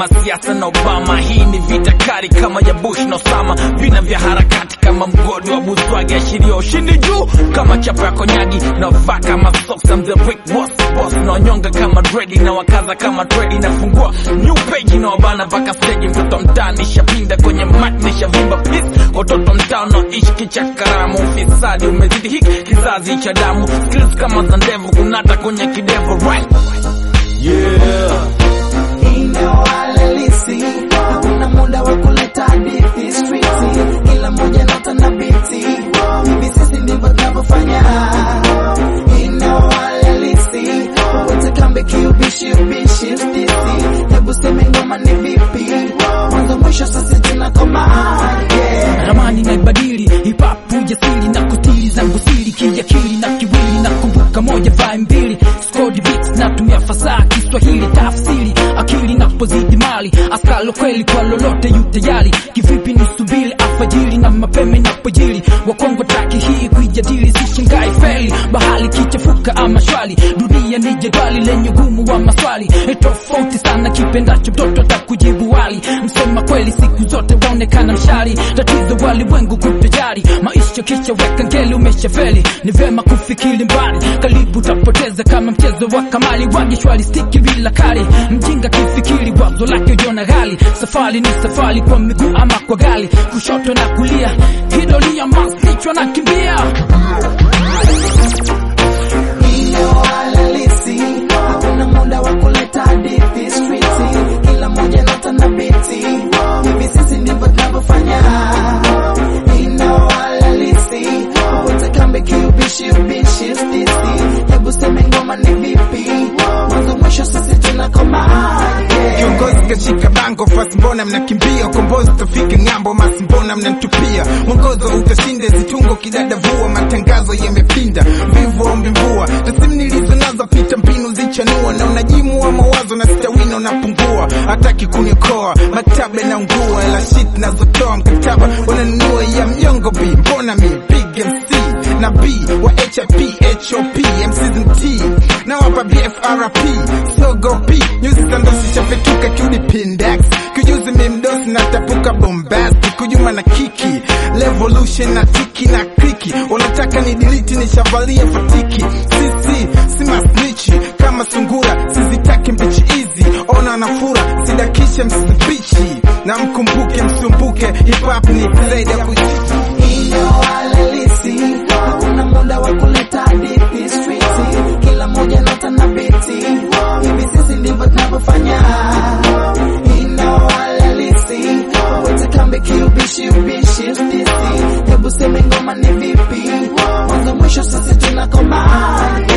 kama siasa na Obama. Hii ni vita kali kama ya Bush na Osama, vina vya harakati kama mgodi wa Buzwagi, ashiria ushindi juu kama chapa ya konyagi na vaa kama socks. I'm the big boss boss, na wanyonga kama dredi na wakaza kama tredi, nafungua new page na wabana mpaka stage. Mtoto mtaa nishapinda kwenye mat nishavimba peace, watoto mtaa naishi kichakaramu, ufisadi umezidi hiki kizazi cha damu, skills kama za ndevu kunata kwenye kidevu right yeah Ina halisi, hakuna muda wa kuleta hadithi streeti, kila moja nota na biti, hivi sisi ndivyo tunavyofanya. Ina halisi, wote kambe kiubishi ubishi stisi, hebu seme ngoma ni vipi, mwanzo mwisho sasa tunakoma yeah. ramani naibadili hipapu jasiri na kutili zangu siri kiakili na kiwili na kumbuka moja vai mbili skodi beats natumia fasaha Kiswahili tafsiri akili napozidi mali askalo kweli kwa lolote yu tayari kivipi nisubiri alfajiri na mapema inapojiri wakongo taki hii kuijadili sishangai feli bahali kichafuka ama shwali dunia ni jedwali lenye ugumu wa maswali E, tofauti sana kipendacho mtoto atakujibu wali msema kweli siku zote waonekana mshari tatizo walimwengu kutojari maisha kisha weka ngeli umeshafeli ni vema kufikiri mbali karibu utapoteza kama mchezo wa kamali wagi shwari stiki bila kali mjinga kifikiri wazo lake ujiona ghali safari ni safari kwa miguu ama kwa gali kushoto na kulia hidolia masnichwa na kimbia Ina halisi, hakuna muda wa kuleta hadithi streeti, kila moja nota na biti, hivi sisi ndivyo tunavyofanya. Ina halisi, wote kambe kiubishi ubishi stisi, hebu seme ngoma ni vipi, mwanzo mwisho sisi tunakoma yeah. Kiongozi kashika bango fast, mbona mnakimbia? Ukombozi utafika ng'ambo, masi mbona mnamtupia? Mwongozo utashinde zitungo, kidadavua matangazo yamepinda, mvivu ombi mvua, tasimu nilizo nazo pita mbinu zichanua, na unajimu wa mawazo na stawino napungua, hataki kuniokoa maktaba naungua, ela shit nazotoa mkataba wananunua ya mjongo B, mbona mi big MC na B wa HIP HOP MCZT na wapa BFRP sogo P nyuzi za ndosi chapetuka kiudi pindex kujuzi mimdosi na tapuka bombasti kujuma na kiki revolution na tiki na kriki unataka ni diliti nishavalia fatiki sisi si masnichi kama sungura sizitaki mbichi hizi ona nafura sidakishe msibichi na mkumbuke msumbuke hip hop ni zaidi ya kuchichi Ina halisi, hakuna muda wa kuleta hadithi streeti, kila moja nota na biti, hivi sisi ndivyo tunavyofanya. Ina halisi, wote kambe kiubishi ubishi stisi, hebu seme ngoma ni vipi, mwanzo mwisho sisi tunakoma